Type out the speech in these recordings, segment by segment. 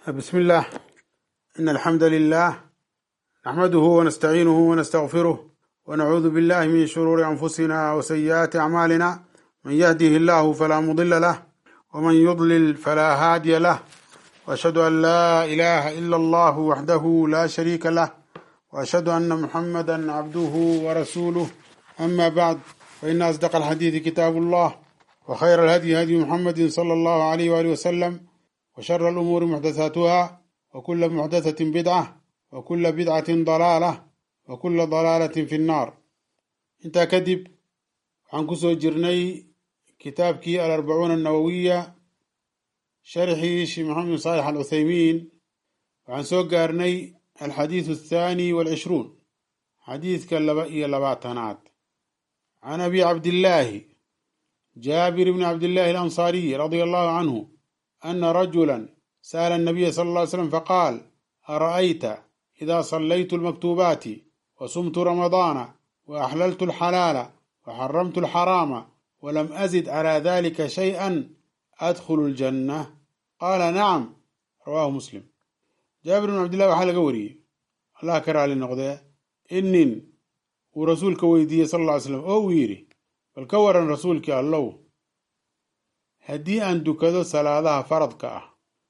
بسم الله إن الحمد لله نحمده ونستعينه ونستغفره ونعوذ بالله من شرور أنفسنا وسيئات أعمالنا من يهده الله فلا مضل له ومن يضلل فلا هادي له وأشهد أن لا إله إلا الله وحده لا شريك له وأشهد أن محمدا عبده ورسوله أما بعد فإن أصدق الحديث كتاب الله وخير الهدي هدي محمد صلى الله عليه وآله وسلم وشر الأمور محدثاتها وكل محدثة بدعة وكل بدعة ضلالة وكل ضلالة في النار انت كدب عن كسو جرني كتابكي الأربعون النووية شرحي شي محمد صالح العثيمين وعن سوق قارني الحديث الثاني والعشرون حديث كاللبائي اللباتنات عن أبي عبد الله جابر بن عبد الله الأنصاري رضي الله عنه أن رجلا سأل النبي صلى الله عليه وسلم فقال أرأيت إذا صليت المكتوبات وصمت رمضان وأحللت الحلال وحرمت الحرام ولم أزد على ذلك شيئا أدخل الجنة قال نعم رواه مسلم جابر بن عبد الله وحال قوري الله كرى للنقضة إن ورسولك ويدي صلى الله عليه وسلم أو ويري بل كورا رسولك الله haddii aan dukado salaadaha faradka ah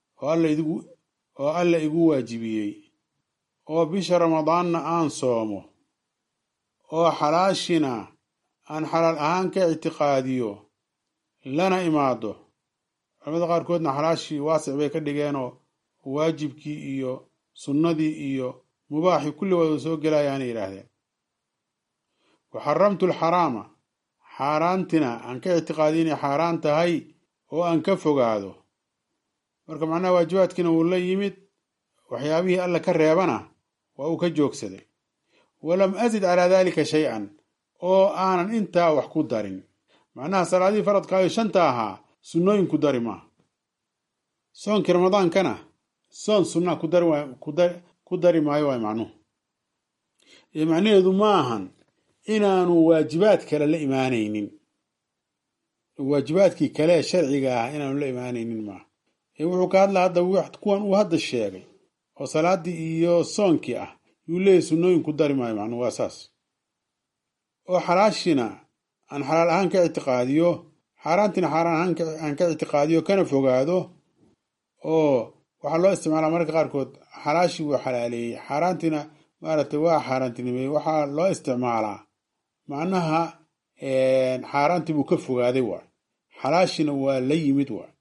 oo alla igu waajibiyey oo bisha ramadaanna aan soomo oo xalaashina aan xalaal ahaan ka ictiqaadiyo lana imaado culamada qaarkoodna xalaashii waasic bay ka dhigeenoo waajibkii iyo sunnadii iyo mubaaxii kulli wada soo gelayaana yidhaahdeen wa xaramtu alxaraama xaaraantina aan ka ictiqaadiyo inay xaaraan tahay oo aan ka fogaado marka macnaha waajibaadkiina wuu la yimid waxyaabihii alla ka reebana waa uu ka joogsaday walam azid calaa daalika shay-an oo aanan intaa wax ku darin macnaha salaadihii faradkaayo shanta ahaa sunnooyin ku dari maaha soonkii ramadaankana soon sunnaa ku dari maayo waay macnuhu ee macnaheedu ma ahan inaanu waajibaad kale la imaanaynin waajibaadkii kale ee sharciga ah inaanu la imaanaynin maaha ee wuxuu ka hadla hadda kuwan uu hadda sheegay oo salaadii iyo soonkii ah yuu leeyahy sunnooyin ku dari maayo macnuu waa saas oo xalaashina aan xalaal ahaan ka ictiqaadiyo xaaraantiina xaaraan ahaan aan ka ictiqaadiyo kana fogaado oo waxaa loo isticmaalaa mararka qaarkood xalaashii wuu xalaaleeyey xaaraantiina maaragtay waa xaaraantinimeeyey waxaa loo isticmaalaa macnaha xaaraantii buu ka fogaaday waay xalaashina waa la yimid waay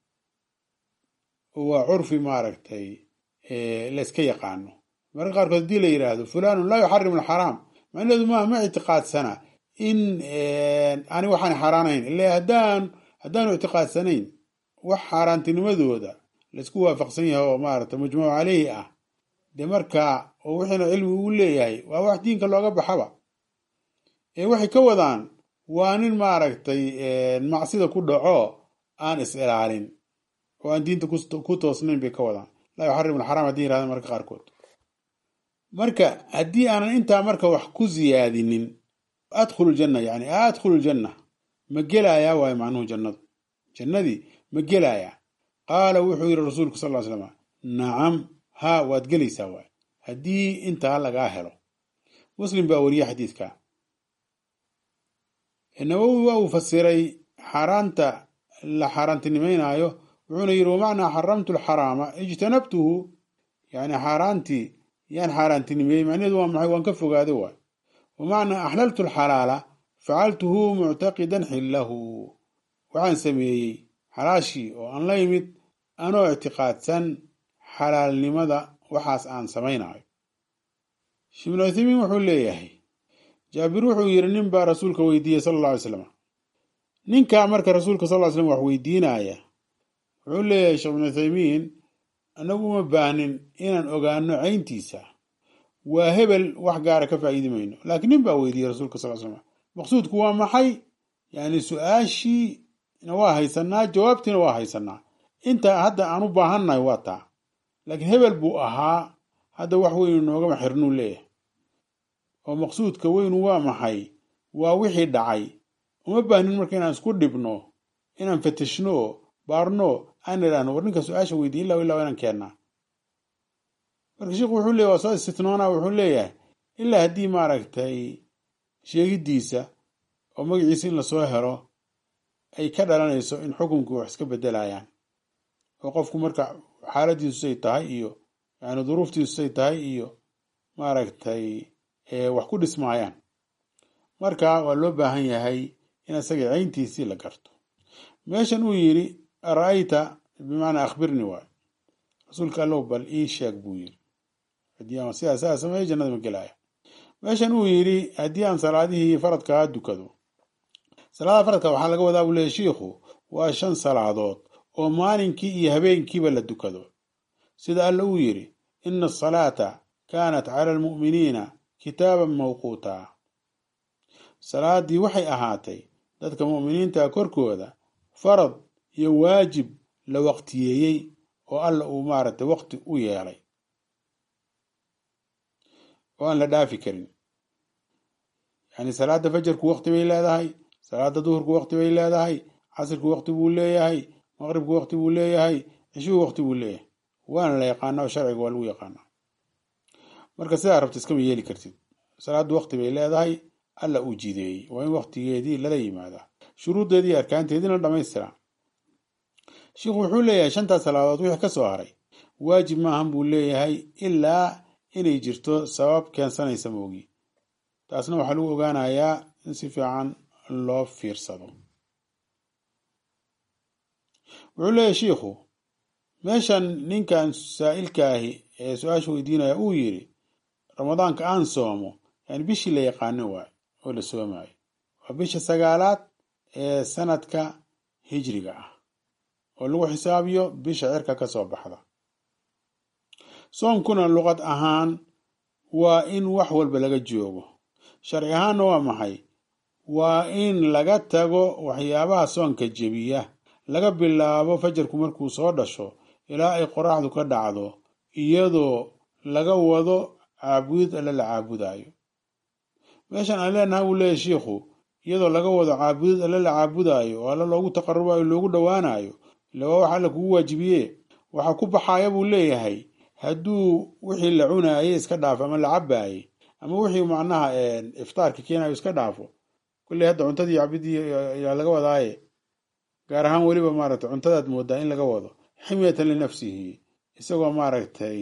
oo waa curfi maaragtay layska yaqaano mararka qaarkood haddii la yidhaahdo fulanun laa yuxarimu alxaraam macnaheedu maaha ma ictiqaadsana in ani waxaan xaaraanayn ila haddaan haddaanu ictiqaadsanayn wax xaaraantinimadooda laysku waafaqsan yahay oo maaragtay majmuuc caleyhi ah dee marka oo wixiina cilmi uu leeyahay waa wax diinka looga baxaba ee waxay ka wadaan waa nin maaragtay macsida ku dhaco aan is ilaalin oo aan diinta ku toosnayn bay ka wadaan laa yuxarimu alxaraam haddii yirahdaan marka qaarkood marka haddii aanan intaa marka wax ku siyaadinin adkhulu ljanna yani adkhulu ljanna ma gelayaa waayo macnuhu jannadu jannadii ma gelayaa qaala wuxuu yidhi rasuulku sal ly slam nacam haa waad gelaysaa waay haddii intaa lagaa helo muslim baa weriye xadiidka nawowi waa uu fasiray xaaraanta la xaaraantinimaynaayo wuxuuna yidhi wamacnaa xaramtu alxaraama ijtanabtuhu yani xaaraantii yaan xaaraantinimeeyey macnaheedu waa maxay waan ka fogaaday waay wamacnaa axlaltu alxalaala facaltuhu muctaqidan xillahu waxaan sameeyey xalaashii oo aan la yimid anoo ictiqaadsan xalaalnimada waxaas aan samaynayo ibnu uthaymiin wuxuu leeyahay jaabir wuxuu yidhi nin baa rasuulka weydiiyey sala alla alay slam ninkaa marka rasuulka sal ly slam wax weydiinaya wuxuu leeyahay sheekh ibnu uthaymiin annagu uma baahnin inaan ogaano cayntiisa waa hebel wax gaara ka faa'iidi mayno laakiin nin baa weydiiyey rasuulka sal slam maqsuudku waa maxay yani su-aashiina waa haysanaa jawaabtiina waa haysanaa inta hadda aan u baahannahay waa taa laakiin hebel buu ahaa hadda wax weynu noogama xirnuu leeyahay oo maqsuudka weynu waa maxay waa wixii dhacay uma baahnin marka inaan isku dhibno inaan fatishno baarno aan idhaahno war ninka su-aasha weydiin ilaa ilaa inaan keennaa marka sheikhu wuxuu leeyahy waa soo istitnoona wuxuu leeyahay ilaa haddii maaragtay sheegiddiisa oo magaciisa in lasoo helo ay ka dhalanayso in xukunkii wax iska bedelayaan oo qofku marka xaaladiisusay tahay iyo yani duruuftiisusay tahay iyo maaragtay wax ku dhismaayaan marka waa loo baahan yahay in isaga cayntiisii la garto meeshan uu yidhi ara-ayta bimacnaa akhbirni waay rasuulka allow bal ii sheeg buu yidhi haddii aan sidaa saa sameeyo jannada ma gelaya meeshan uu yidhi haddii aan salaadihii faradkaa dukado salaada faradka waxaa laga wadaa buu leeyahy shiikhu waa shan salaadood oo maalinkii iyo habeenkiiba la dukado sida alla uu yidhi ina asalaata kaanat cala almu'miniina kitaaban mawquuta salaaddii waxay ahaatay dadka mu'miniinta korkooda farad iyo waajib la waqtiyeeyey oo alla uu maaragtay waqti u yeelay oo aan la dhaafi karin yani salaada fajarku waqti bay leedahay salaada duhurku waqti bay leedahay casirku waqti buu leeyahay maqribku waqti buu leeyahay cishuhu waqti buu leeyahay waana la yaqaana oo sharciga waa lagu yaqaanaa marka sidaa rabta iskama yeeli kartid salaaddu waqti bay leedahay alla uu jideeyey waa in waqtigeedii lala yimaadaa shuruuddeedii arkaanteediina dhamaystiraa sheikhu wuxuu leeyahay shantaas salaadood wixii ka soo haray waajib maahan buu leeyahay ilaa inay jirto sabab keensanaysa moogi taasna waxaa lagu ogaanayaa in si fiican loo fiirsado wuxuu leeyahay shiikhu meeshan ninkan saa'ilka ahi ee su-aasha weydiinaya uu yidhi ramadaanka aan soomo yani bishii la yaqaano waay oo la soomaayo waa bisha sagaalaad ee sanadka hijriga ah oo lagu xisaabiyo bisha cirka ka soo baxda soomkuna luqad ahaan waa in wax walba laga joogo sharci ahaanna waa maxay waa in laga tago waxyaabaha soonka jebiya laga bilaabo fajarku markuu soo dhasho ilaa ay qoraxdu ka dhacdo iyadoo laga wado caabudid alle la caabudayo meeshan aan leenahay wuu leeyahy shiikhu iyadoo laga wado caabudid alle la caabudayo oo alle loogu taqarubayo loogu dhowaanayo ila waa wax alle kugu waajibiye waxaa ku baxaya buu leeyahay hadduu wixii la cunaayey iska dhaafo ama la cabaayey ama wixii macnaha iftaarka keenayo iska dhaafo kulley hadda cuntadii cabidii yaa laga wadaaye gaar ahaan weliba maaragtay cuntadaad moodaa in laga wado ximyatan linafsihi isagoo maaragtay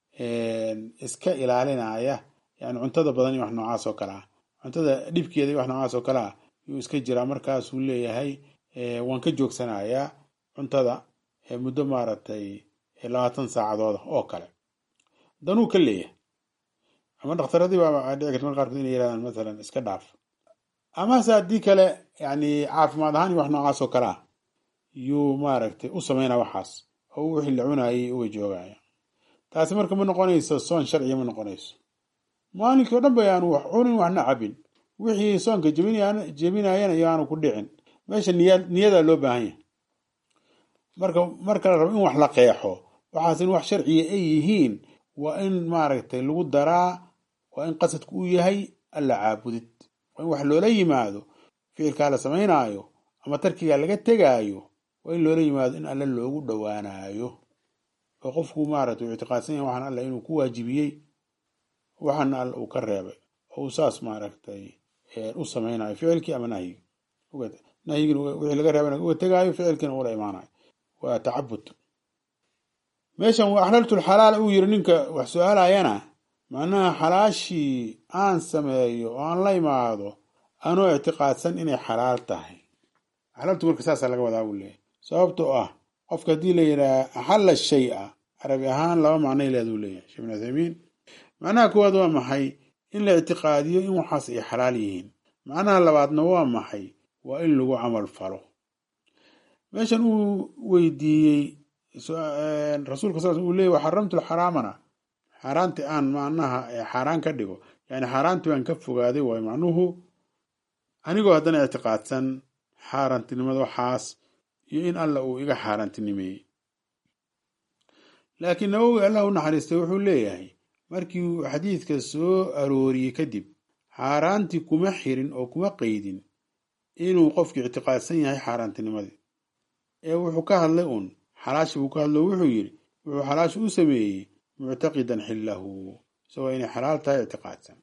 iska ilaalinaya yani cuntada badan iyo wax noocaas oo kale ah cuntada dhibkeeda iyo wax noocaas oo kale ah yuu iska jiraa markaasuu leeyahay waan ka joogsanayaa cuntada muddo maaragtay labaatan saacadooda oo kale danuu ka leeyahay ama dhakhtaradii baa dhici karta mar qaarkood inay yirahdaan masalan iska dhaaf amase haddii kale yani caafimaad ahaan iyo wax noocaas oo kale ah yuu maaragtay u sameynaa waxaas oo wixii la cunaayay uga joogaya taasi marka ma noqonayso soon sharciya ma noqonayso maalinkii o dhan ba yaanu wax cunin waxna cabin wixii soonka jebinayana yaanu ku dhicin meesha niyadaa loo baahan yahay marka marka la rabo in wax la qeexo waxaas in wax sharciya ay yihiin waa in maaragtay lagu daraa waa in qasadku uu yahay alla caabudid waa in wax loola yimaado ficilkaa la samaynaayo ama tarkigaa laga tegaayo waa in loola yimaado in alle loogu dhowaanayo oo qofku maaragtay uu ictiqaadsan yahay waxaan alla inuu ku waajibiyey waxaana alla uu ka reebay oo uu saas maaragtay u samaynayo ficilkii ama nahyigi nahyigin wixii laga reebana uga tegaayo ficilkiina ula imaanayo waa tacabud meeshan waa axlaltul xalaala uu yiri ninka wax su-aalayana macnaha xalaashii aan sameeyo oo aan la imaado anoo ictiqaadsan inay xalaal tahay axlaltu marka saasaa laga wadaa buu leeyahy sababtoo ah qofka haddii la yidhaha axalla shay-a carabi ahaan laba macnay leeduu leeyahay sheekh bin uthaymiin macnaha koowaad waa maxay in la ictiqaadiyo in waxaas ay xalaal yihiin macnaha labaadna waa maxay waa in lagu camal falo meeshan uu weydiiyey rasuulka sal uu leeyay xaramtu xaraamana xaaraanti aan macnaha xaaraan ka dhigo yani xaaraantii baan ka fogaaday waay macnuhu anigoo haddana ictiqaadsan xaaraantinimada waxaas iyo in alla uu iga xaaraantinimeeyey laakiin nawowi allah u naxariistay wuxuu leeyahay markii uu xadiidka soo arooriyey kadib xaaraantii kuma xirin oo kuma qeydin inuu qofku ictiqaadsan yahay xaaraantinimadii ee wuxuu ka hadlay uun xalaashi buu ka hadlo wuxuu yidhi wuxuu xalaashi u sameeyey muctaqidan xillahu isagoo inay xalaal tahay ictiqaadsan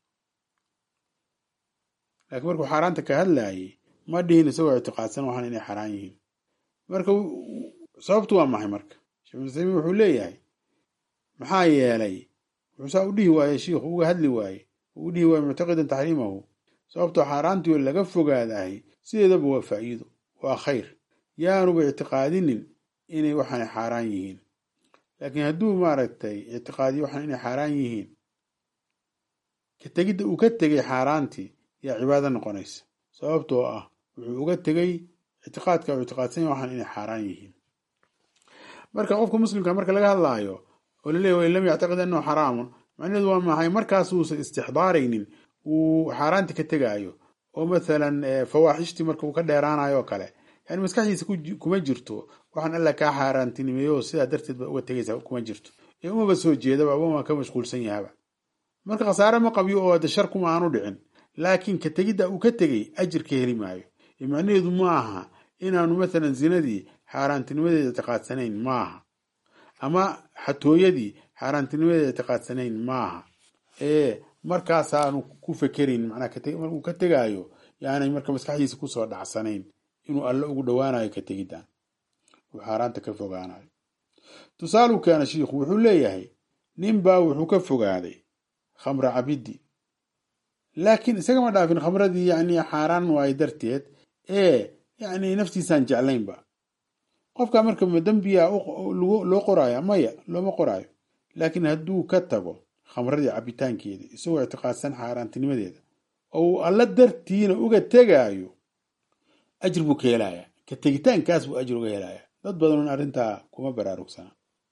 laakiin markuu xaaraanta ka hadlaayay ma dhihin isagoo ictiqaadsan waxaan inay xaaraan yihiin marka sababtu waa maxay marka sheekh muslimin wuxuu leeyahay maxaa yeelay wuxuu saa u dhihi waaye shiikhu uga hadli waaye uu dhihi waaye muctaqidan taxriimahu sababtoo xaaraantii laga fogaadahay sideedaba waa faa'iido waa khayr yaanuba ictiqaadinin inay waxaan xaaraan yihiin laakiin hadduu maaragtay ictiqaadiyo waxaan inay xaaraan yihiin ka tegidda uu ka tegay xaaraantii yaa cibaado noqonaysa sababtoo ah wuxuu uga tegay ictiqaadka uu ictiqaadsanya waxaan inay xaaraan yihiin marka qofka muslimka marka laga hadlaayo oo laleeya wain lam yactaqid annahu xaraamun macnaheedu waa maxay markaasuusan istixdaaraynin uu xaaraanti ka tegaayo oo mathalan fawaaxishtii marka uu ka dheeraanayo oo kale yani maskaxdiisa kuma jirto waxaan alla kaa xaaraantinimeeyo sidaa darteed ba uga tegaysa kuma jirto ee umaba soo jeedaba ama ka mashquulsan yahaba marka khasaare ma qabyo oo de shar kuma aanu dhicin laakiin ka tegidda uu ka tegay ajir ka heli maayo ee macnaheedu ma aha inaanu mathalan zinadii xaaraantinimadeeda ictiqaadsanayn maaha ama xatooyadii xaaraantinimadeeda ictiqaadsanayn maaha ee markaasaanu ku fekerayn manaa markuu ka tegaayo yaanay marka maskaxdiisa kusoo dhacsanayn inuu alle ugu dhowaanayo ka tegiddan uu xaaraanta ka fogaanayo tusaaluu keena shiikhu wuxuu leeyahay ninbaa wuxuu ka fogaaday khamra cabiddi laakiin isagama dhaafin khamradii yani xaaraan waayo darteed ee yani naftiisaan jeclaynba qofka marka ma dembiya loo qoraayo maya looma qoraayo laakiin hadduu ka tago khamradii cabitaankeeda isagoo ictiqaadsan xaaraantinimadeeda oo uu alla dartiina uga tegaayo ajir buu ka helayaa ka tegitaankaas buu ajir uga helayaa dad badanun arrintaa kuma baraarugsana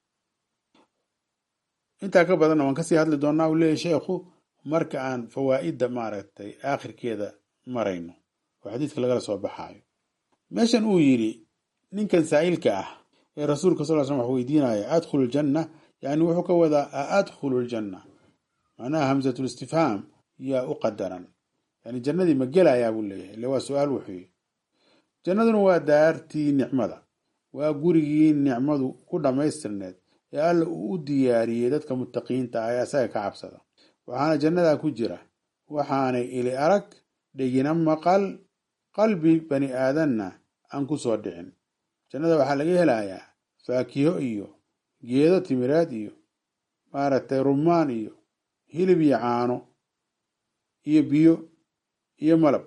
intaa ka badanna waan kasii hadli doonaa uu leeyahy sheekhu marka aan fawaa'idda maaragtay aakhirkeeda marayno oo xadiidka lagala soo baxaayo meeshan uu yidhi ninkan saa'ilka ah ee rasuulka sal slam wax weydiinaya adkhulu ljanna yani wuxuu ka wadaa a adkhulu ljanna macnaha hamsatul istifhaam yaa u qadaran yani jannadii ma gelayaa buu leeyahay ile waa su-aal wuxuu jannaduna waa daartii nicmada waa gurigii nicmadu ku dhammaystirneed ee alla uu u diyaariyey dadka mutaqiinta ah ee asaga ka cabsada waxaana jannadaa ku jira waxaanay ili arag dhegina maqal qalbi bani aadanna aan ku soo dhicin jannada waxaa laga helayaa faakiho iyo geedo timireed iyo maaragtay rumaan iyo hilib iyo caano iyo biyo iyo malab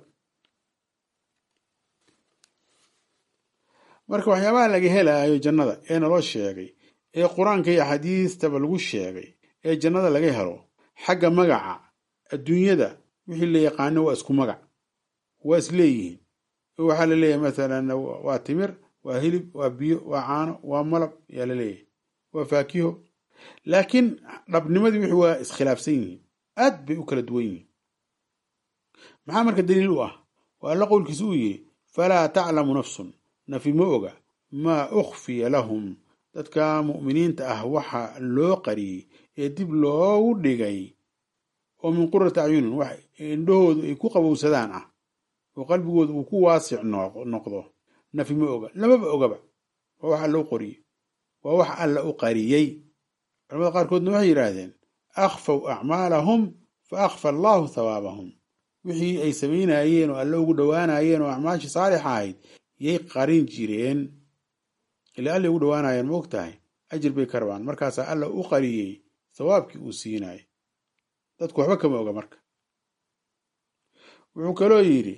marka waxyaabaha laga helaayo jannada ee naloo sheegay ee qur-aanka iyo axaadiistaba lagu sheegay ee jannada laga helo xagga magaca adduunyada wixii la yaqaano waa isku magac waa isleeyihiin waxaa la leeyahay mathalan waa timir waa hilib waa biyo waa caano waa malab yaa la leeyahay waa faakiho laakiin dhabnimadii wixii waa iskhilaafsan yihiin aad bay u kala duwan yihiin maxaa marka daliil u ah waa alla qowlkiisa uu yidhi falaa taclamu nafsun nafi ma oga maa ukhfiya lahum dadka mu'miniinta ah waxa loo qariyey ee dib loogu dhigay oo min qurati acyunin wax indhahoodu ay ku qabowsadaan ah oo qalbigooda uu ku waasic noqdo nafi ma oga lamaba ogaba waa wax alla u qoriyey waa wax alla u qariyey culamada qaarkoodna waxay yidhaahdeen akhfaw acmaalahum fa akhfa allaahu thawaabahum wixii ay samaynayeen oo alle ugu dhowaanayeen oo acmaashii saalixa ahayd yay qarin jireen ila allay ugu dhowaanayeen ma og tahay ajir bay ka rabaan markaasaa alla u qariyey thawaabkii uu siinayay dadku waxba kama oga marka wuxuu kaloo yidhi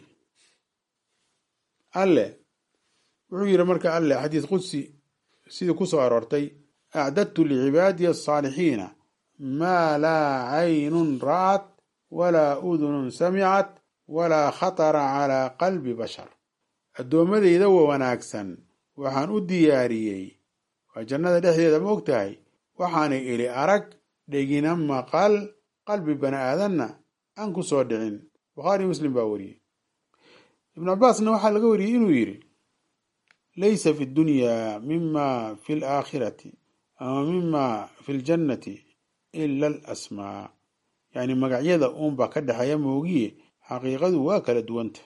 alle wuxuu yidhi marka alle xadiis qudsi sidii ku soo aroortay acdadtu licibaadiya asaalixiina maa laa caynun ra'at walaa udunun samicat walaa khatara calaa qalbi bashar addoommadayda wa wanaagsan waxaan u diyaariyey waa jannada dhexdeeda ma og tahay waxaanay ili arag dhegina maqal qalbi bani aadanna aan ku soo dhicin bukhaari muslim baa wariyey ibnu cabbaasna waxaa laga wariyey inuu yidhi laysa fi ddunyaa mima fi laakhirati ama mima fi ljannati ila alasmaa yacni magacyada uunbaa ka dhexeeya moogiye xaqiiqadu waa kala duwanta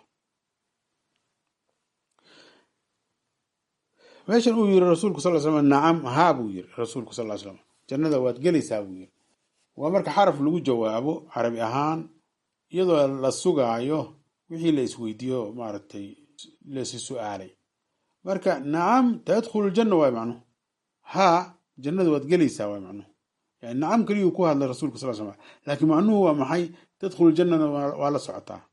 meeshan uu yiri rasuulku sal slam nacam haa buu yiri rasuulku sal slam jannada waad gelaysaa buu yiri waa marka xaraf lagu jawaabo carabi ahaan iyadoo la sugaayo wixii la isweydiiyo maaragtay lasi su-aalay marka nacam tadkhulu ljanna waay macnuhu haa jannada waad gelaysaa waay macnuhu yani nacam keliyuu ku hadlay rasulka sal slam laakiin macnuhu waa maxay tadkhulu ljannana waa la socotaa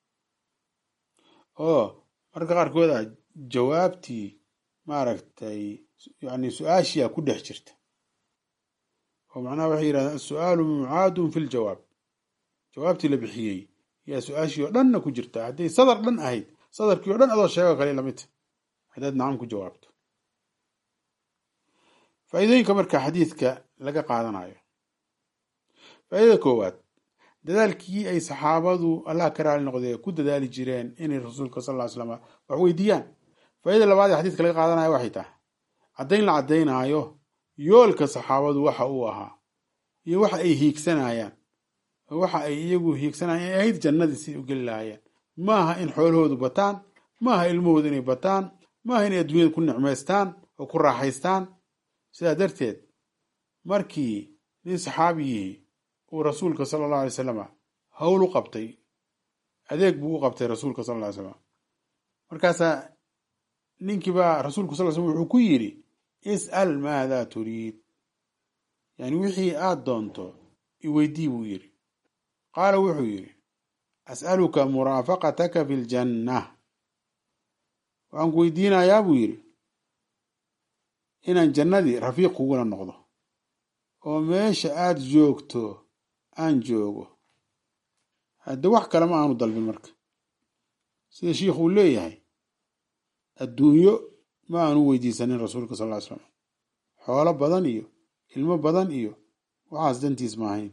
oo marka qaarkooda jawaabtii maaragtay yani su-aashiyaa ku dhex jirta oo macnaha waxay yidhahdeen asu-aalu mucaadun fi ljawaab jawaabtii la bixiyey yaa su-aashii oo dhanna ku jirta hadday sadar dhan ahayd sadarkii o dhan adoo sheego kale lamidta haddaad nacam ku jawaabto faa'iidooyinka marka xadiidka laga qaadanayo faa'iidada koowaad dadaalkii ay saxaabadu allah ka raali noqdee ku dadaali jireen inay rasuulka sal ly slam wax weydiiyaan faaidada labaad ee xadiidka laga qaadanayo waxay tahay caddayn la caddaynaayo yoolka saxaabadu waxa uu ahaa iyo waxa ay hiigsanayaan waxa ay iyagu hiigsanayaan ay ahayd jannadii siday u geli lahaayeen maaha in xoolahoodu bataan maaha ilmahoodu inay bataan maaha inay adduunyada ku nicmaystaan oo ku raaxaystaan sidaa darteed markii nin saxaabiyihii uu rasuulka sala allahu alay salama howl u qabtay adeeg buu u qabtay rasuulka sal ly slam markaasaa ninkiibaa rasuulku sal slam wuxuu ku yidhi is'al maada turiid yani wixii aad doonto iweydii buu yidhi qaala wuxuu yidhi as'aluka muraafaqataka fi ljanna waxaan ku weydiinayaa buu yidhi inaan jannadii rafiiq kugula noqdo oo meesha aad joogto aan joogo hadde wax kale ma aanu dalbin marka sida shiikhu uu leeyahay adduunyo ma aanu weydiisanin rasuulka sal ly slam xoolo badan iyo ilmo badan iyo waxaas dantiis ma ahayn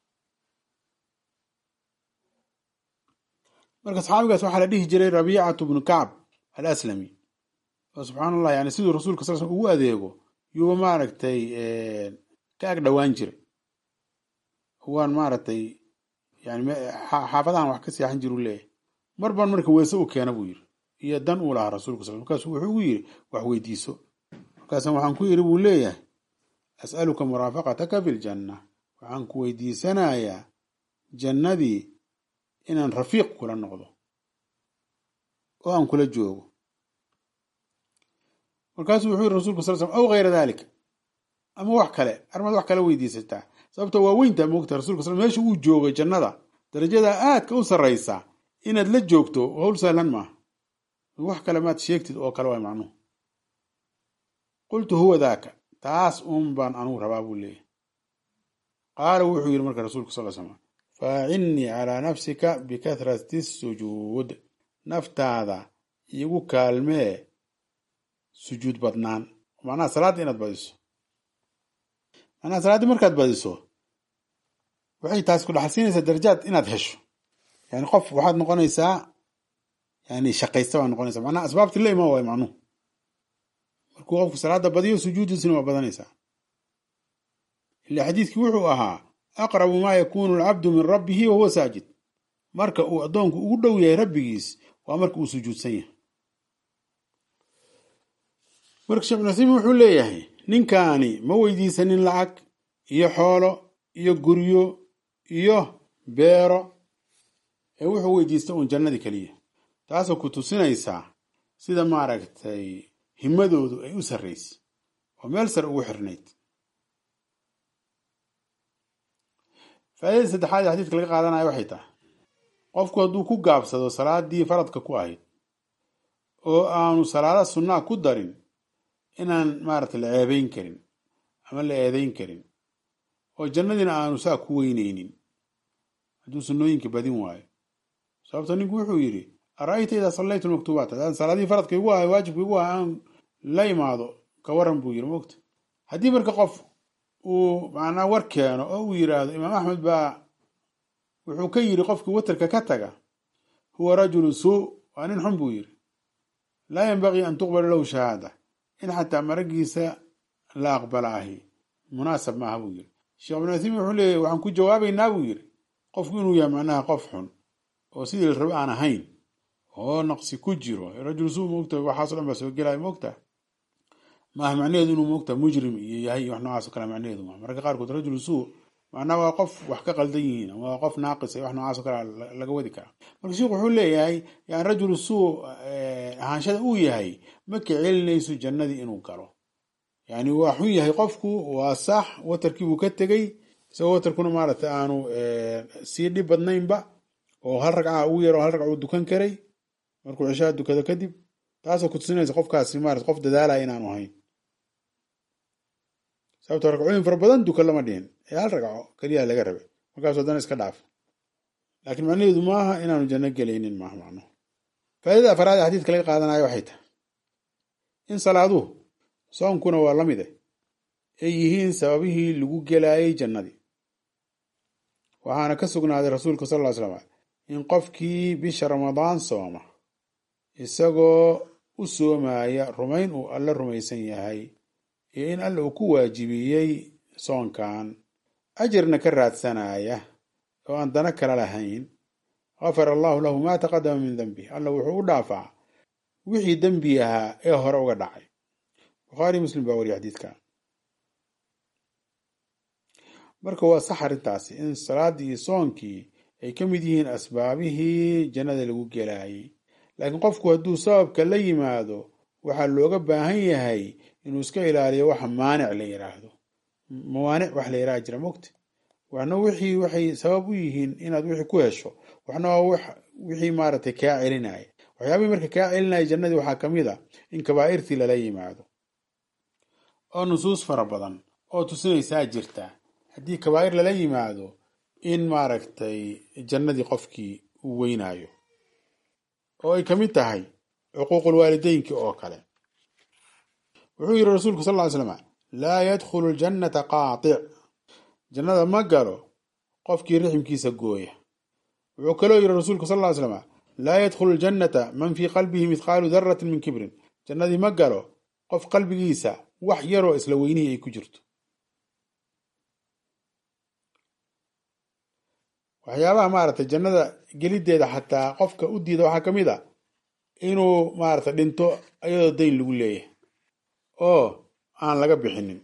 marka saxaabigaas waxaa la dhihi jiray rabiicatu bnu kacb al aslami oo subxaan allah yani siduu rasuulka sal slm ugu adeego yuuba maaragtay ka ag dhowaan jiray waan maaragtay yani xaafadahan wax ka seexan jiru leeyahay mar baan marka weese u keena buu yiri iyo dan uu lahaa rasuulka sal markaasu wuxuu ugu yiri wax weydiiso markaasan waxaan ku yidhi buu leeyahay as'aluka muraafaqataka fi ljanna waxaan ku weydiisanayaa jannadii inaan rafiiq kula noqdo oo aan kula joogo markaasuu wuxuu yiri rasulka sal slam aw hayra dalika ama wax kale arrimaad wax kale weydiisataa sababta waa weyntaa moogta rasulka sal meesha uu joogo jannada darajada aadka u sarraysa inaad la joogto howl sahlan maaha wax kale maad sheegtid oo kale waa macnuhu qultu huwa daaka taas uun baan anugu rabaa buu leeyahy qaala wuxuu yidhi marka rasuulku sal slam faacinnii calaa nafsika bikahrati sujuud naftaada igu kaalmee sujuud badnaan macnaha salaadda inaad badiso macnaha salaaddii markaad badiso waxay taasi ku dhaxalsiinaysaa darajaad inaad hesho yani qof waxaad noqonaysaa yani shaqaysta baa noqonaysaa macnaha asbaabtii la imaan waayo macnuhu markuu qofku salaada badiyo sujuudiisina waa badanaysaa ila xadiidkii wuxuu ahaa aqrabu maa yakunu alcabdu min rabbihi wahuwa saajid marka uu addoonku ugu dhow yahay rabbigiis waa marka uu sujuudsan yahay marka sheekh ibnu simiin wuxuu leeyahay ninkaani ma weydiisanin lacag iyo xoolo iyo guryo iyo beero ee wuxuu weydiista uun jannadii keliya taasoo ku tusinaysaa sida maaragtay himadoodu ay u sarraysay oo meel sare ugu xirnayd faaidada saddexaad ee xadiidka laga qaadanaya waxay tahay qofku hadduu ku gaabsado salaadii faradka ku ahayd oo aanu salaada sunnaa ku darin inaan maaragtay la ceebeyn karin ama la eedeyn karin oo jannadiina aanu saa ku weyneynin hadduu sunnooyinka badin waayo sababto ninku wuxuu yidhi ara-ayta idaa sallaytu lmaktuubaat haddaan salaadii faradka igu ahay waajibka igu ahay aan la imaado ka waran buu yidhi mogta haddii marka qof uu macnaa war keeno oo uu yidhaahdo imaam axmed baa wuxuu ka yidhi qofkii watarka ka taga huwa rajulu suu waa nin xun buu yidhi laa yanbagii an tuqbala lahu shahaada in xataa maragiisa la aqbala ahi munaasab maaha buu yidhi sheekh ibnu uthaymin wuxuu leeyahy waxaan ku jawaabaynaa buu yidhi qofku inuu yahay macnaha qof xun oo sidii la rabo aan ahayn oo naqsi ku jiro rajul suu moogta waxaaso dhan baa soo gelaya moogta maaha macnaheedu inuu moogta mujrim iyo yahay iyo wax noocaas o kale macnaheedu maaha mararka qaarkood rajulu suu macnaa waa qof wax ka qaldan yihiin waa qof naaqis iyo wax noocaas o kale laga wadi karaa marka sheikhu wuxuu leeyahay yani rajulu suu ahaanshada uu yahay ma ka celinayso jannadii inuu galo yani waa xun yahay qofku waa sax watarkiibuu ka tegey isagoo watarkuna maaragtay aanu sii dhib badnaynba oo hal ragca ugu yaro hal ragca uu dukan karay markuu cishaa dukado kadib taasoo kutusinaysa qofkaasi maarata qof dadaalaya inaanu ahayn sababto ragcooyin fara badan dukan lama dhihin ee hal ragco keliya laga rabay markaasu haddana iska dhaaf laakiin macnaheedu maaha inaanu janno gelaynin maaha macnuhu faa'idada afaraad ee xadiidka laga qaadanayo waxay tahay in salaaduhu soonkuna waa la mide ay yihiin sababihii lagu gelaayay jannadii waxaana ka sugnaaday rasuulka sal ll slam in qofkii bisha ramadaan sooma isagoo u soomaya rumayn uu alla rumaysan yahay iyo in alla uu ku waajibiyey soonkan ajirna ka raadsanaya oo aan dana kala lahayn gafara allahu lahu maa taqadama min dembih alla wuxuu u dhaafaa wixii dembi ahaa ee hore uga dhacay bukhaari muslim baa wariya xadiidka marka waa sax arrintaasi in salaaddii iyo soonkii ay ka mid yihiin asbaabihii jannada lagu gelaayay laakiin qofku hadduu sababka la yimaado waxaa looga baahan yahay inuu iska ilaaliyo waxa maanic la yidhaahdo mawaanic wax la yidhaha jira mogta waxna wixii waxay sabab u yihiin inaad wixii ku hesho waxna waa wixii maaragtay kaa celinaya waxyaabihii marka kaa celinaya jannadii waxaa ka mid a in kabaa'irtii lala yimaado oo nusuus fara badan oo tusinaysaa jirta haddii kabaa'ir lala yimaado in maaragtay jannadii qofkii uu weynaayo oo ay ka mid tahay cuquuqul waalideynki oo kale wuxuu yidhi rasuulku sal ly slam laa yadkhulu ljannata qaatic jannada ma galo qofkii riximkiisa gooya wuxuu kaloo yidhi rasuulku sal ly slam laa yadkhulu ljannata man fii qalbihi mithqaalu daratin min kibrin jannadii ma galo qof qalbigiisa wax yaroo isla weynihii ay ku jirto waxyaabaha maaragtay jannada gelideeda xataa qofka u diida waxaa ka mid a inuu maaragtay dhinto iyadoo dayn lagu leeyahay oo aan laga bixinin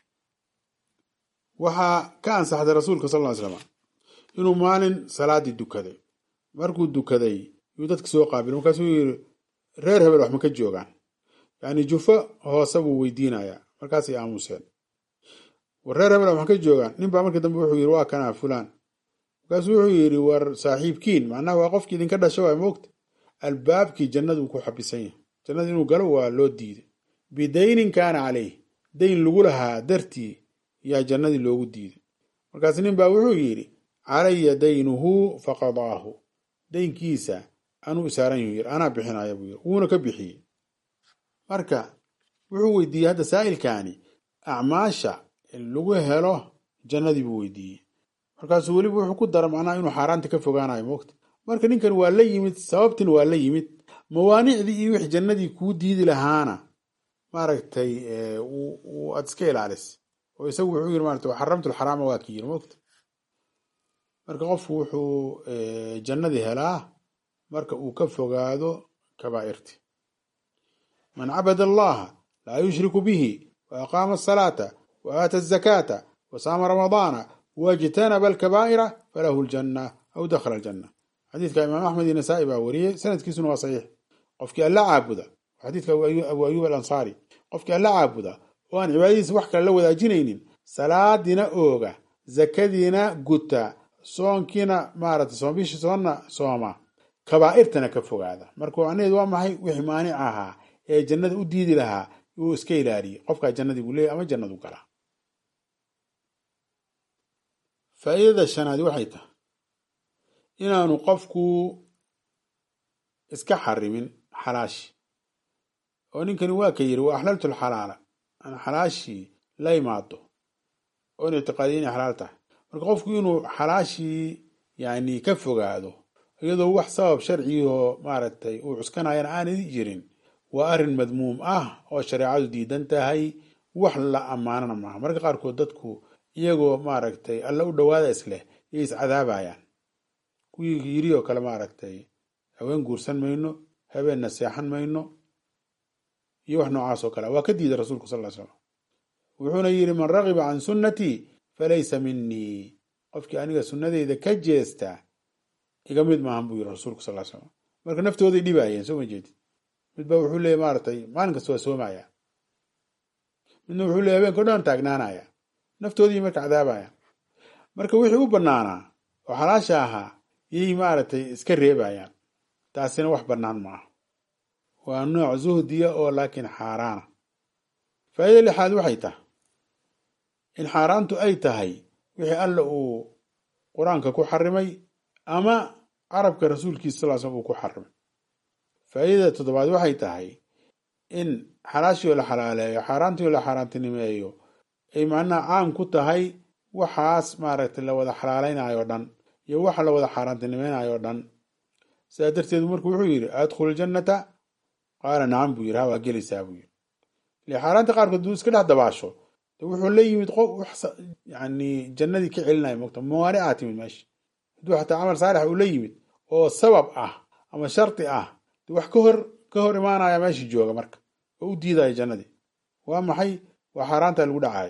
waxaa ka ansaxday rasuulka sal ly slam inuu maalin salaadii dukaday markuu dukaday yuu dadka soo qaabilay markaasuu yiri reer hebel wax ma ka joogaan yacni jufo hoose buu weydiinayaa markaasay aamuseen war reer hebel wax ma ka joogaan nin baa markii dambe wuxuu yiri waa kanaa fulaan markaasuu wuxuu yidhi war saaxiibkiin macnaha waa qofkii idinka dhasho waa moogta albaabkii jannadu ku xabisan yahay jannada inuu galo waa loo diiday bidaynin kaana caleyh dayn lagu lahaa dartii yaa jannadii loogu diiday markaas nin baa wuxuu yidhi calaya daynuhu faqadaahu daynkiisa anuu isaaran yuhu yiri anaa bixinaya buu yiri wuuna ka bixiyey marka wuxuu weydiiyey hadda saa'ilkaani acmaasha lagu helo jannadii buu weydiiyey markaasuu weliba wuxuu ku dara macnaha inuu xaaraanta ka fogaanayo moogta marka ninkan waa la yimid sababtin waa la yimid mawaanicdii iyo wix jannadii kuu diidi lahaana maaragtay aad iska ilaalis oo isagu wuxuu yiri maarata xaramtu lxaraama waa ki yiri moogta marka qofku wuxuu jannadii helaa marka uu ka fogaado kabaa'irti man cabada allaha laa yushriku bihi wa aqaama asalaata wa aata azakaata wa saama ramadaana wajtanaba alkabaa'ira falahu ljanna aw dakhala aljanna xadiidka imaam axmed iyo nasaa-i baa wariyey sanadkiisuna waa saxiix qofkii alla caabuda xadiidka abu ayub alansaari qofkii alla caabuda oo aan cibaadadiisa wax kale la wadaajinaynin salaadiina ooga zakadiina guta soonkiina maarata soombishi soonna sooma kabaa'irtana ka fogaada marka macnaheedu waa maxay wixii maanic ahaa ee jannada u diidi lahaa uu iska ilaaliye qofkaa jannadii buu leeyay ama jannadu galaa faa'iidada shanaadi waxay tahay inaanu qofku iska xarimin xalaashi oo ninkani waa ka yiri wa axlaltu lxalaala aan xalaashii la imaado oon ictiqaadiya inay xalaal tahay marka qofku inuu xalaashii yani ka fogaado iyadoo wax sabab sharcigoo maaragtay uu cuskanayana aanay jirin waa arrin madmuum ah oo shareecadu diidan tahay wax la ammaanana maaha marka qaarkood dadku iyagoo maaragtay alla u dhawaada isleh yay iscadaabayaan kuwii yiri oo kale maaragtay haween guursan mayno habeenna seexan mayno iyo wax noocaas oo kale waa ka diiday rasuulku sal ly slam wuxuuna yidhi man ragiba can sunnatii falaysa minii qofkii aniga sunnadeyda ka jeesta iga mid maahan buu yidhi rasuulku sal slam marka naftooday dhibaayeen soo ma jeedid midba wuxuu leeyay maaratay maalin kasta waa soomaya midna wuxuu leeyay habeenka o dhan taagnaanaya naftoodii marka cadaabaya marka wixii u banaanaa oo xalaasha ahaa yay maaragtay iska reebayaan taasina wax bannaan maaha waa nooc zuhdiya oo laakiin xaaraana faa'iida lixaad waxay tahay in xaaraantu ay tahay wixii alla uu qur-aanka ku xarimay ama carabka rasuulkiisa sal slam uu ku xarimay faa'iidada toddobaad waxay tahay in xalaashii oo la xalaaleeyo xaaraantii oo la xaaraantinimeeyo ay macnaha caam ku tahay waxaas maaragtay la wada xalaalaynayo dhan iyo waxa la wada xaaraantinimaynayo dhan sidaa darteed marku wuxuu yidhi adkhulu ljannata qaala nacam buu yidhi ha waa gelaysaa buu yidhi ile xaaraanta qaarkood duu iska dhex dabaasho de wuxuu la yimid qof yani jannadii ka celinaya mogta mawaani aa timid meesha hadduu xataa camal saalix uu la yimid oo sabab ah ama shardi ah de wax ka hor ka hor imaanaya meeshii jooga marka oo u diidaya jannadii waa maxay waa xaaraanta lagu dhacayo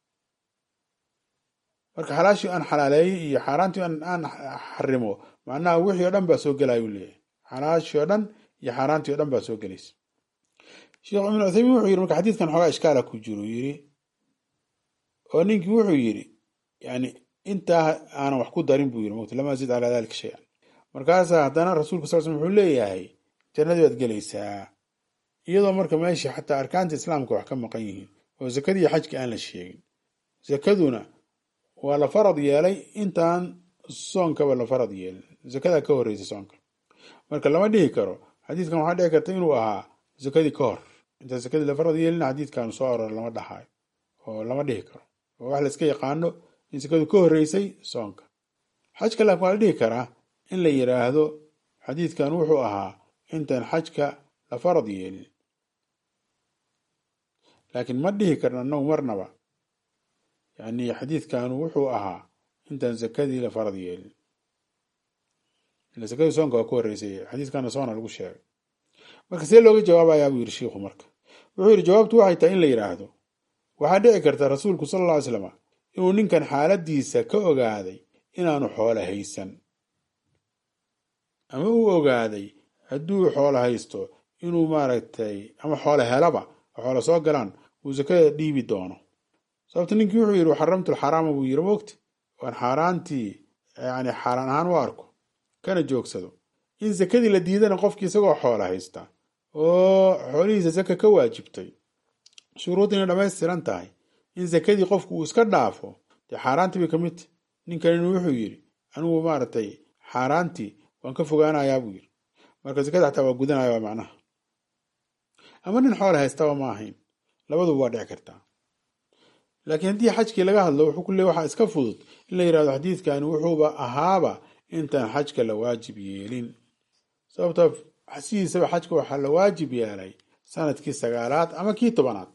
marka xalaashii aan xalaaleeyey iyo xaaraantii aan xarimo macnaha wixii o dhan baa soo gelaya u leeyahay xalaashii o dhan iyo xaaraantii o dhan baa soo gelaysa sheekh ibnu cuthaymiin wuxuu yidhi marka xadiidkan xoogaa ishkaala ku jiro yidhi oo ninkii wuxuu yidhi yani intaa aanan wax ku darin buu yidhi mota lama zid calaa dalika shay-an markaasaa haddana rasuulka sal slm wuxuu leeyahay jannadii baad gelaysaa iyadoo marka meeshii xataa arkaanta islaamka wax ka maqan yihiin oo zakadii iyo xajkii aan la sheegin zakaduna waa la farad yeelay intaan soonkaba la farad yeelin zakadaa ka horreysa soonka marka lama dhihi karo xadiidkan waxaa dhici karta inuu ahaa zakadii ka hor intaan zakadii la farad yeelin xadiidkan soo aror lama dhahayo oo lama dhihi karo oo wax la iska yaqaano in zakadu ka horreysay soonka xajka laakin waa la dhihi karaa in la yidhaahdo xadiidkan wuxuu ahaa intaan xajka la farad yeelin laakiin ma dhihi karno annagu marnaba yani xadiidkanu wuxuu ahaa intaan zakadii la farad yeelin ila zakadii soonka waa ka horreysay xadiidkana soona lagu sheegay marka see looga jawaabayaa buu yidhi shiikhu marka wuxuu yidhi jawaabtu waxay tahay in la yidhaahdo waxaa dhici karta rasuulku sala alla ly slam inuu ninkan xaaladiisa ka ogaaday inaanu xoolo haysan ama uu ogaaday hadduu xoolo haysto inuu maaragtay ama xoolo helaba oo xoolo soo galaan uu zakada dhiibi doono sababta ninkii wuxuu yidhi xaramtu lxaraama buu yidhi mogti waan xaaraantii yani xaaraan ahaan u arko kana joogsado in zakadii la diidana qofkii isagoo xoolo haysta oo xoolihiisa zaka ka waajibtay shuruudina dhammaystiran tahay in zakadii qofku uu iska dhaafo dee xaaraantii bay ka mid tahy ninkanina wuxuu yidhi anigu maaragtay xaaraantii waan ka fogaanayaa buu yidhi marka zakada xataa waa gudanaya waa macnaha ama nin xoola haystaba ma ahayn labaduba waa dhici kartaa laakiin haddii xajkii laga hadlo wuxuu ku leey waxaa iska fudud in la yidhahdo xadiidkani wuxuuba ahaaba intaan xajka la waajib yeelin sababta sidiisaba xajka waxaa la waajib yeelay sanadkii sagaalaad ama kii tobanaad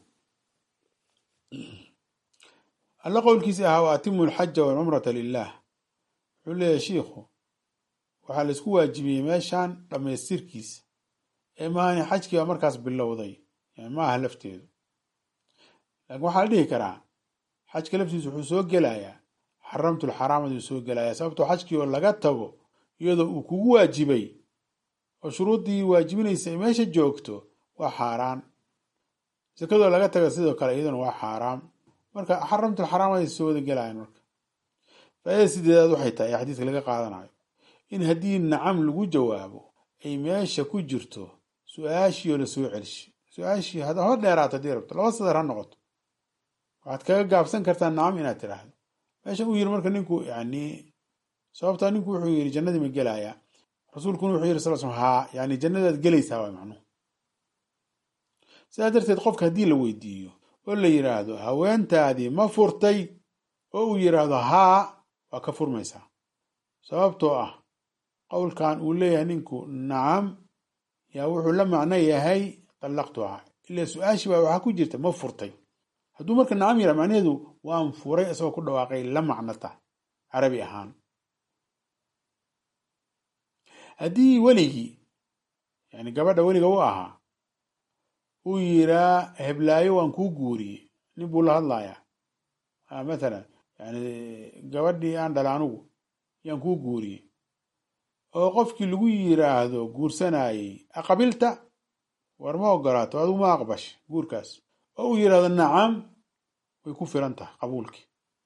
alla qowlkiisi ahaa wa atimu alxaja walcumrata lilah wuxuu leeyahay shiikhu waxaa la isku waajibiyey meeshan dhammaystirkiisa ee maahani xajkii baa markaas bilowday yani ma aha lafteedu laakiin waxaa la dhihi karaa xajka laftiisu wuxuu soo gelayaa xaramtulxaraamadu soo gelayaa sababtoo xajkii oo laga tago iyadoo uu kugu waajibay oo shuruuddii waajibinaysa ay meesha joogto waa xaaraan sakadoo laga taga sidoo kale iyaduna waa xaaraam marka xaramtulxaraamaday soo wada gelayaan marka faaidada sideedaad waxay tahay ee xadiiska laga qaadanayo in haddii nacam lagu jawaabo ay meesha ku jirto su-aashii oo lasoo celishi su-aashii hada hor dheeraato hadii rabto laba sadar ha noqoto waxaad kaga gaabsan kartaa nacam inaad tidhaahdo meesha uu yiri marka ninku yani sababtaa ninku wuxuu yiri jannadii ma gelaya rasuulkuna wuxuu yiri sal sl haa yani jannadaad gelaysaa waa macnuhu sidaa darteed qofka haddii la weydiiyo oo la yidhaahdo haweentaadii ma furtay oo uu yidhaahdo haa waa ka furmaysaa sababtoo ah qowlkan uu leeyahay ninku nacam yaa wuxuu la macno yahay dallaqtuhaa ilaa su-aashii baa waxaa ku jirta ma furtay hadduu marka nacam yidhaha macnaheedu waan furay isagoo ku dhawaaqay la macno tahay carabi ahaan haddii weligii yani gabadha weliga u ahaa uu yiraa heblaayo waan kuu guuriyey nin buu la hadlayaa mathalan yani gabadhii aan dhala anugu yaan kuu guuriyey oo qofkii lagu yiraahdo guursanayey aqabilta war ma ogolaato adigu ma aqbash guurkaas oo uu yidhahdo nacam way ku filan tahay qabuulkii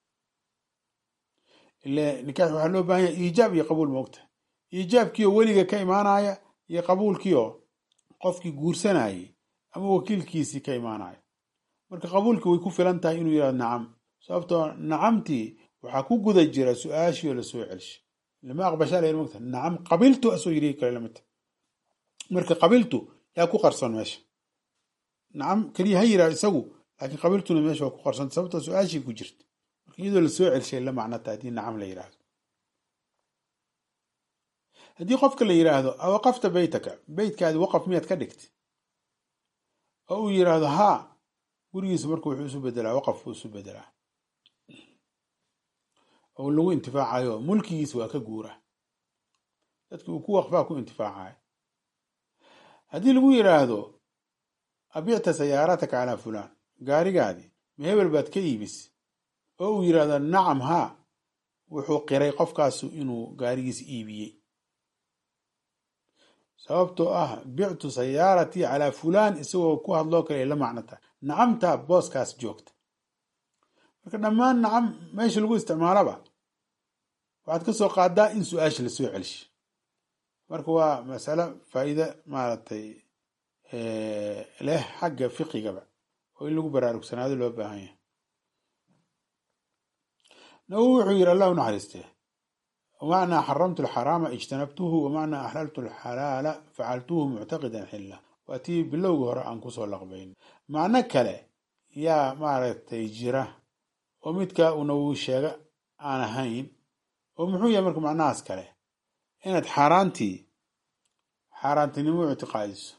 ile nikaax waxaa loo baahan yahay iijaab iyo qabuul moogta iijaabkiioo weliga ka imaanaya iyo qabuulkiioo qofkii guursanayey ama wakiilkiisii ka imaanaya marka qabuulkii way ku filan tahay inuu yidhahdo nacam sababtoo nacamtii waxaa ku guda jira su-aashii oo lasoo celshay lama aqbashaa la mogta nacam qabiltu asoo yiri kale lamidta marka qabiltu yaa ku qarsoon meesha nacam keliya ha yiraa isagu laakiin qabiltuna meesha waa ku qarsanta sababtoo su-aashii ku jirta marka iyadoo lasoo celshay la macnata haddii nacam la yidhaahdo haddii qofka la yidhaahdo awaqafta beytaka beytkaadi waqaf miyaad ka dhigtay oo uu yidhaahdo haa gurigiisa marka wuxuu isu bedelaa waqaf buu isu bedelaa oo lagu intifaacayo mulkigiisa waa ka guura dadki uu ku waqfaa ku intifaacayo haddii lagu yidhaahdo abicta sayaarataka calaa fulaan gaarigaadii ma hebel baad ka iibis oo uu yidhaahdo nacam haa wuxuu qiray qofkaasu inuu gaarigiisa iibiyey sababtoo ah bictu sayaaratii calaa fulaan isagoo ku hadloo kale ay la macnota nacamta booskaas joogta marka dhammaan nacam meesha lagu isticmaalaba waxaad ka soo qaadaa in su-aasha lasoo celshay marka waa masalo faa'iide maaragtay leh xagga fiqigaba oo in lagu baraarugsanaado loo baahan yahay nawowi wuxuu yidhi allah u naxariistee wamacnaa xaramtu alxaraama ijtanabtuhu wamacnaa axlaltu alxalaala facaltuhu muctaqidan xilla waa tii bilowgii hore aan kusoo laqbayn macno kale yaa maaragtay jira oo midkaa uu nawowi sheega aan ahayn oo muxuu yahay marka macnahaas kale inaad xaaraantii xaaraantinimo u ictiqaadiso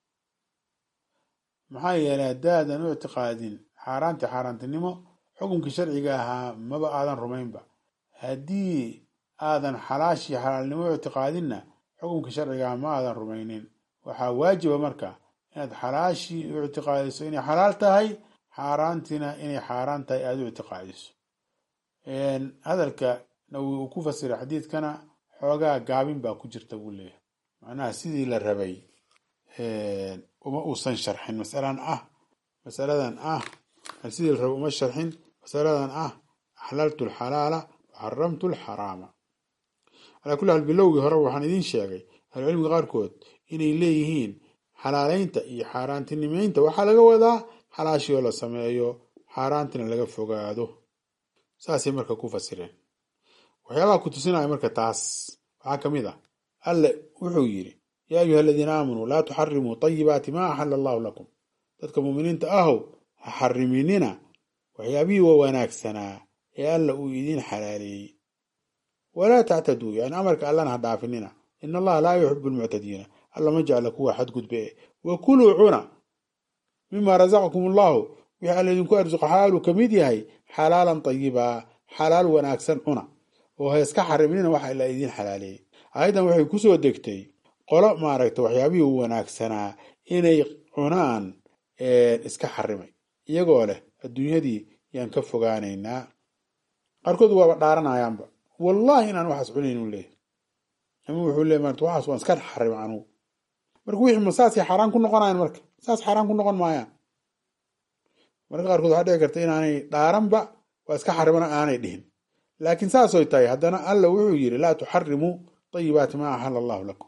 maxaa yeelay haddaadan u ictiqaadin xaaraantii xaaraantinimo xukunkii sharciga ahaa maba aadan rumaynba haddii aadan xalaashii xalaalnimo u ictiqaadinna xukunkii sharciga aha ma aadan rumaynin waxaa waajiba marka inaad xalaashii u ictiqaadiso inay xalaal tahay xaaraantiina inay xaaraan tahay aada u ictiqaadiso hadalka nawowi uu ku fasiray xadiidkana xoogaa gaabin baa ku jirta buu leeyahay macnaha sidii la rabay uma uusan sharxin masalan ah masaladan ah sidii la rabay uma sharxin masaladan ah axlaltu alxalaala waxaramtu alxaraama calaa kulli xaal bilowgii hore waxaan idiin sheegay ahlucilmiga qaarkood inay leeyihiin xalaaleynta iyo xaaraantinimeynta waxaa laga wadaa xalaashii oo la sameeyo xaaraantina laga fogaado saasay marka ku fasireen waxyaabaha ku tusinaya marka taas waxaa ka mid ah alle wuxuu yidhi yaa ayuha aladiina aamanuu laa tuxarimuu tayibaati maa axala allahu lakum dadka muuminiinta ahow ha xariminina waxyaabihii waa wanaagsanaa ee alla uu idiin xalaaleeyey walaa tactaduu yani amarka allana ha dhaafinina in allaha laa yuxibu lmuctadiina alla ma jecla kuwa xadgudbe wa kuluu cuna mima rasaqakum allahu wixii alla idinku arsuqa xaaluu ka mid yahay xalaalan tayibaa xalaal wanaagsan cuna oo ha iska xariminina waxa ila idiin xalaaleeyey aayaddan waxay kusoo degtay qolo maaragta waxyaabihii u wanaagsanaa inay cunaan iska xarimay iyagoo leh adduunyadii yaan ka fogaanaynaa qaarkood waaba dhaaranayaanba wallahi inaan waxaas cunayn u leeyahy ama wuxuu leey maarata waxaas waan iska xarim anugu marka wixii ma saasay xaaraan ku noqonayan marka saas xaaraan ku noqon maayaan marka qaarkood waxaa dhici karta inaanay dhaaranba waa iska xarimana aanay dhihin laakiin saasoy tahay haddana alla wuxuu yidhi laa tuxarimuu tayibaati maa axala allahu lakum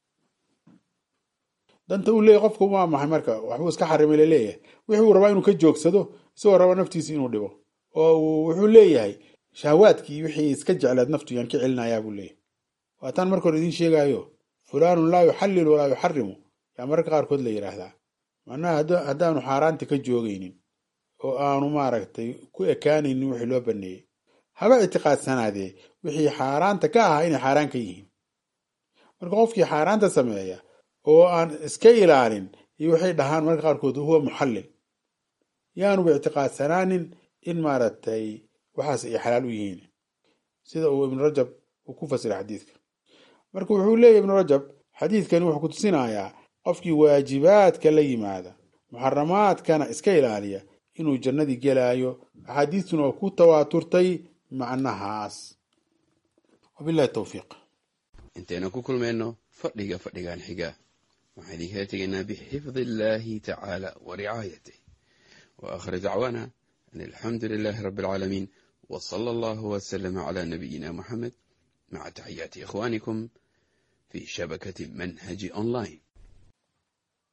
danta uu leeyahy qofka waa maxay marka waxbuu iska xarimay laleeyahay wixuu rabaa inuu ka joogsado isagoo raba naftiisa inuu dhibo oo wuxuu leeyahay shahwaadkii wixii iska jeclaad naftu yaan ka celinayaa buu leeyahay waataan marka hore idiin sheegaayo fulaanun laa yuxallilu walaa yuxarimu yaa mararka qaarkood la yidhaahdaa macnaha haddaanu xaaraanta ka joogaynin oo aanu maaragtay ku ekaanaynin wixii loo baneeyey haba ictiqaadsanaadee wixii xaaraanta ka ahaa inay xaaraan ka yihiin marka qofkii xaaraanta sameeya oo aan iska ilaalin iyo waxay dhahaan marka qaarkood huwa muxallil yaanuba ictiqaadsanaanin in maaragtay waxaas ay xalaal u yihiin sida uu ibnu rajab uu ku fasiray xadiidka marka wuxuu leeyahy ibnu rajab xadiidkani wuxuu ku tusinayaa qofkii waajibaadka la yimaada muxaramaadkana iska ilaaliya inuu jannadii gelaayo axaadiistuna waa ku tawaaturtay macnahaas wabilahi towfiiq intaynu ku kulmayno fadhiga fadhigan xiga waxaan idinkala tegaynaa bixifdi illaahi tacaala wa ricaayatih wa aakhir dacwaana an alxamdu lilaahi rabbi alcaalamiin wa sala allahu wasalama calaa nabiyina muxamed maca taxiyaati ikhwaanikum fi shabakati manhaji online